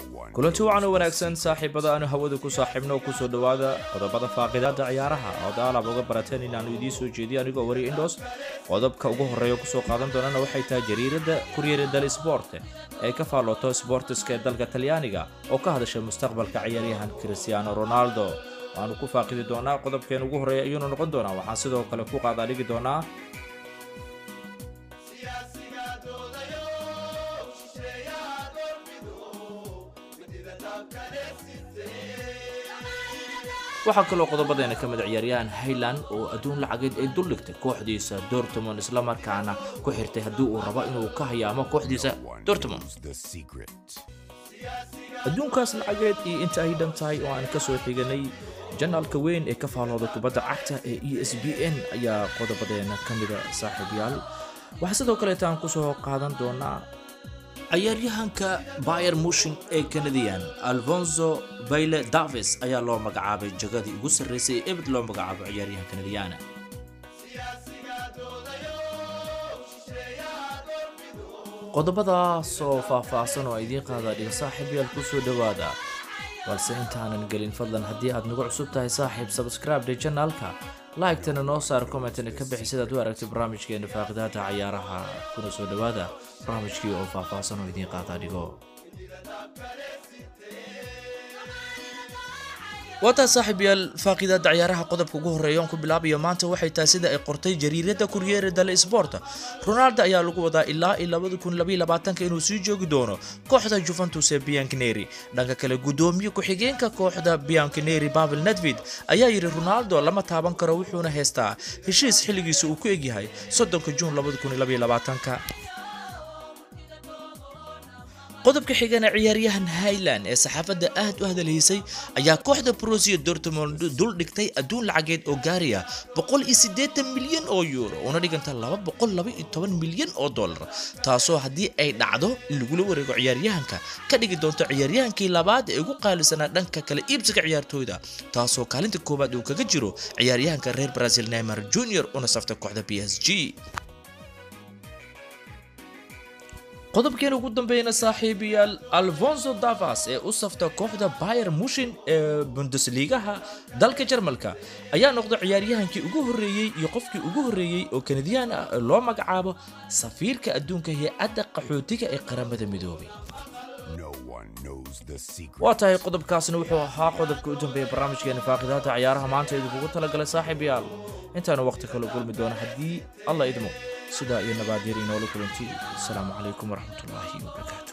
kulanti wacan u wanaagsan saaxiibada aanu hawada ku saaxiibno oo kusoo dhowaada qodobada faaqidaada ciyaaraha oo daalab uga barateen inaanu idiin soo jeediyo anigoo wari indhos qodobka ugu horreeya kusoo qaadan doonana waxay tahay jariirada kuryere dal sport ee ka faallooto sbortiska ee dalka talyaaniga oo ka hadasha mustaqbalka ciyaaryahan cristiano ronaldo waanu ku faaqidi doonaa qodobkeen ugu horreeya ayuunu noqon doonaa waxaan sidoo kale ku qaadaadhigi doonaa waxaa kaloo qodobadeena ka mid ciyaaryahan hayland oo adduun lacageed ay duldhigtay kooxdiisa dortmond islamarkaana ku xirtay haddii uu rabo inuu ka hayaamo kooxdiisa dortmond adduunkaas lacageed iyo inta ay dhan tahay oo aan ka soo xiganay janaalka weyn ee ka faallooda kubadda cagta ee e s b n ayaa qodobadeena ka mida saaxiibyaal waxaa sidoo kaleeta aan kusoo qaadan doonaa ciyaaryahanka bayer mushin ee canadian alfonso bayle davis ayaa loo magacaabay jagadii ugu sarreysay ee ebed loo magacaabo ciyaaryahan canadiana qodobadaas oo faah-faahsan oo idiin qaada dhiga saaxiibyaal kusoo dhowaada balse intaanan gelin fadlan haddii aad nagu cusub tahay saaxiib sabscribe-de janaalka laigtana noo saar commentna ka bixi sidaad u aragtay barnaamijkeena faaqidaada cayaaraha kuna soo dhowaada barnaamijkii oo faah-faahsan oo idiin qaada dhigo waataa saaxiibyaal faaqidaada ciyaaraha qodobka ugu horreeya oon ku bilaabayo maanta waxay tahay sida ay qortay jariirada kuryere dale sport ronaldo ayaa lagu wadaa ilaa iyo labada kun labaiyo labaatanka inuu sii joogi doono kooxda juventus ee biankineri dhanka kale guddoomiye ku-xigeenka kooxda biankineri pavel nedvid ayaa yidhi ronaldo lama taaban karo wuxuuna haystaa heshiis xilligiisa uu ku egyahay soddonka juun labada kun labaiyo labaatanka qodobka xigana ciyaaryahan highland ee saxaafadda aad u hadalhaysay ayaa kooxda brosia dortmond dul dhigtay adduun lacageed oo gaaraya boqol iyo siddeetan milyan oo euro una dhiganta laba boqol laba iyo toban milyan oo dollar taasoo haddii ay dhacdo lagula wareego ciyaaryahanka ka dhigi doonto ciyaaryahankii labaad ee ugu qaalisanaa dhanka kale iibsiga ciyaartooyda taasoo kaalinta koowaad uu kaga jiro ciyaaryahanka reer brazil neymar junior una safta kooxda b s g qodobkeena ugu dambeeyana saaxiibayaal alfonso davas ee u safta kooxda bayer mushin ee bundesligaha dalka jarmalka ayaa noqday ciyaaryahankii ugu horreeyey iyo qofkii ugu horreeyey oo kanadiyaan ah ee loo magacaabo safiirka adduunka hay-adda qaxootiga ee qaramada midoobay waa tahay qodobkaasna wuxuu ahaa qodobka u dambeeya barnaamijkeena faaqidaada ciyaaraha maanta idinkugu talagalay saaxiibayaal intaanu waqti kale kulmi doono haddii alla idmo sidaa iyo nabaadyar inoola kulanti asalaamu calaykum waraxmatullaahi wabarakaatu